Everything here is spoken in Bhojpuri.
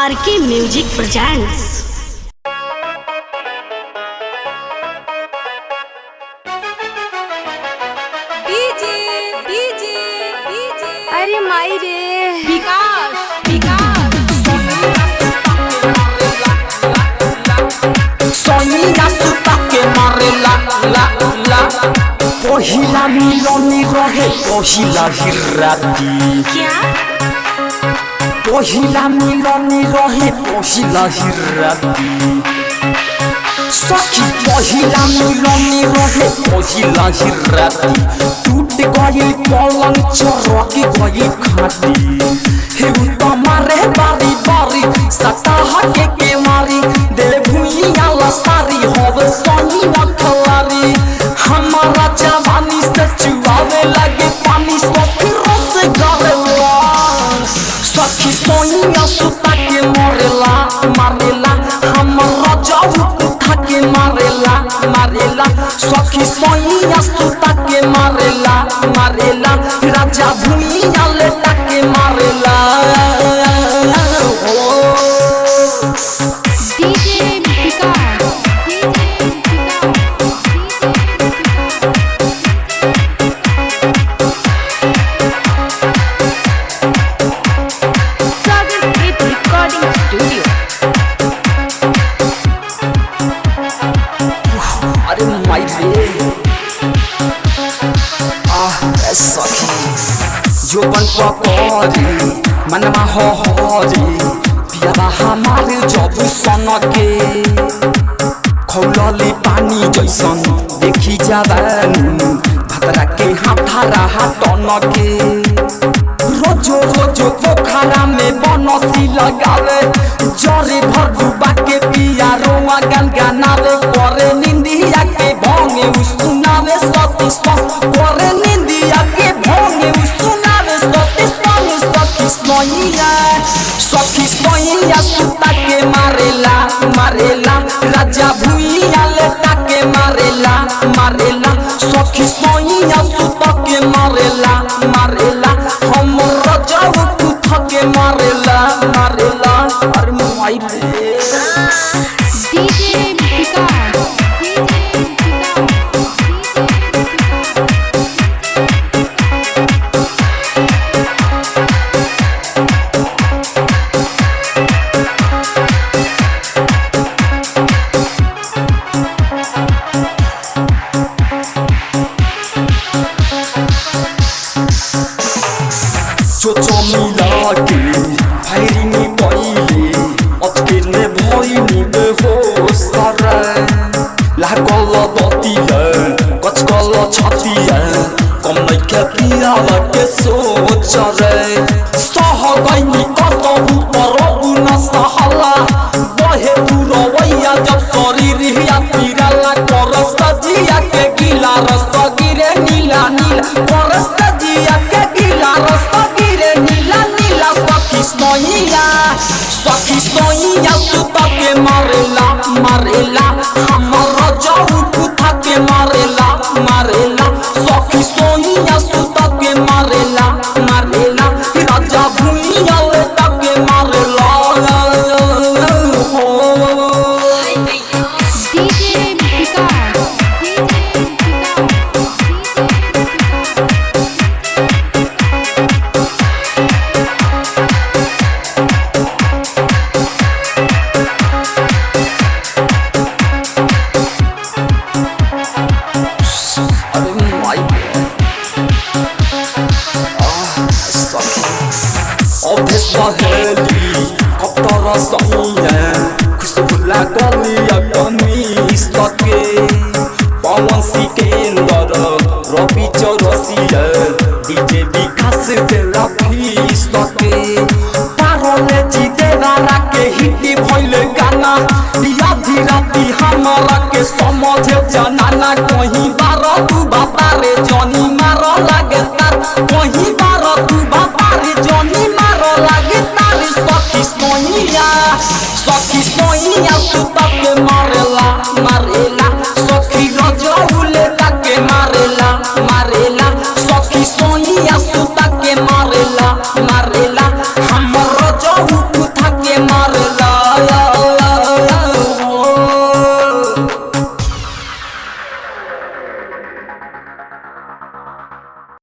आर K music presents DJ DJ DJ अरे माई रे विकास विकास सोनिया सुता के मारे ला ला ला पहिला मिलनी रहे पहिला हिराती क्या पहिला मिलनी रहे पहिला हिराती सखी पहिला मिलनी रहे पहिला हिराती टूट गई पलंग चरक गई खाटी हे उता मारे बारी बारी सताह के के मारी दे भुइया लसारी होवे सोनी नखलारी हमारा जवानी से चुआवे लगे पानी सो फिर से गरेला सखी सोनिया सुता के मरेला मारेला हमारा जाऊ उठा के मारेला मारेला सखी सोनिया सुता के मारेला मारेला राजा भुइया लेटा के मारेला ओ डीजे विकास डीजे सागर गीत रिकॉर्डिंग स्टूडियो अरे माई रे आह ए सखी जो बन पकड़ी मनवा हो हरी पियाबा हमारे जब सन के खौलली पानी जैसन देखी जाबानी भतरा के हाथा रहा टन के रोजो रोजो पोखरा में बनसी लगावे जरे भर डूबा के पिया रोआ गन गानावे करे निंदिया के भोंगे उसुनावे सती सस करे निंदिया के भोंगे उसुनावे सती सस सती सोइया सखी सोइया सुता के मारेला मारेला राजा भुइया लेटा के मारेला मारेला सखी सोइया सुता के मारेला मारेला हम रजाऊ कुथ के मारेला मारेला अरे माई रे डीजे विकास डीजे चोचो मिला के फायरिंग पहिले अचके ने भइनी बे हो सारा लागल दतिया कचकल छतिया कम नै के पिया के सोच रे सह गइनी कसहु परबु न सहला बहे पुरवैया जब शरीर हिया पिराला कर सजिया के गिला रस गिरे नीला नीला कर सजिया के गिला रस गिरे नीला नीला सखी सोइया सखी सोइया सुता के मारेला मारेला हमर जाऊ कुथा के मारेला मारेला सखी सोइया सुता के मारेला मारेला राजा भुइया लेटा के मारेला हो डीजे विकास डीजे अरे माई आह सखी अभेस बहेली कप्तर सैया खुशबू लागलिया कमी सके पवन सिकेंदर रवि चौरसिया डीजे विकास देला फीस सके पारले जीते वाला के हिट भइले गाना आधी राती हमारा के समझे जनाना कहीं बार तू बाबा रे जनी मार लागे तार कहीं बार तू बाबा रे जनी मार लागे तार सखी सोइया सखी सोइया सुता के मार